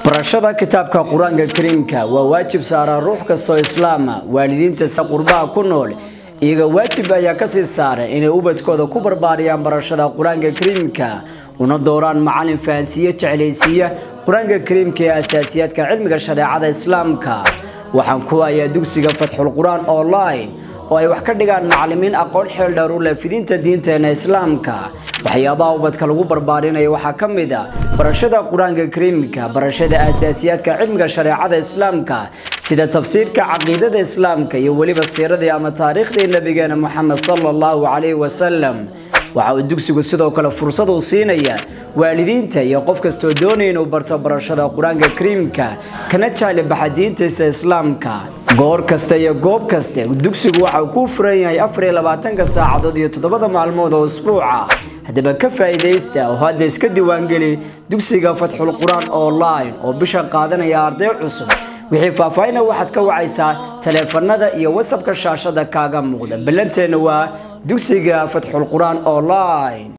barashada kitaabka qur-aanka kariimka waa waajib saaraa ruux kastoo islaama waalidiinta sa qurbaha ku nool iyaga waajib ayaa kasii saaran inay ubadkooda ku barbaariyaan barashada qur-aanka kariimka una dooraan macalin fahansiiye jeclaysiiya qur-aanka kariimka ee asaasiyaadka cilmiga shareecada islaamka waxaan ku hayaa dugsiga fatxul qur-aan online oo ay wax ka dhigaan macalimiin aqoon xeel dheer u leh fidinta diinteena islaamka waxyaabaha ubadka lagu barbaarinaya waxaa ka mid a barashada qur-aanka kariimka barashada asaasiyaadka cilmiga shareecada islaamka sida tafsiirka caqiidada islaamka iyo weliba siiradii ama taariikhdii nabigeena moxamed sala allahu calayhi wasalam waxa uu dugsigu sidoo kale fursad uu siinaya waalidiinta iyo qof kastoo doonaya inuu barto barashada qur-aanka kariimka kana jaali baxa diintiisa islaamka goor kasta iyo goob kaste dugsigu waxa uu ku furan yahay afar iyo labaatanka saacadood iyo toddobada maalmood oo usbuuca haddaba ka faa'iidaysta oo hadda iska diiwaangeli dugsiga fatxul qur-aan online oo bisha qaadanaya arday cusub wixii faahfaahina waxaad ka wacaysaa taleefanada iyo wasabka shaashada kaaga muuqda ballanteenna waa dugsiga fatxul qur-aan online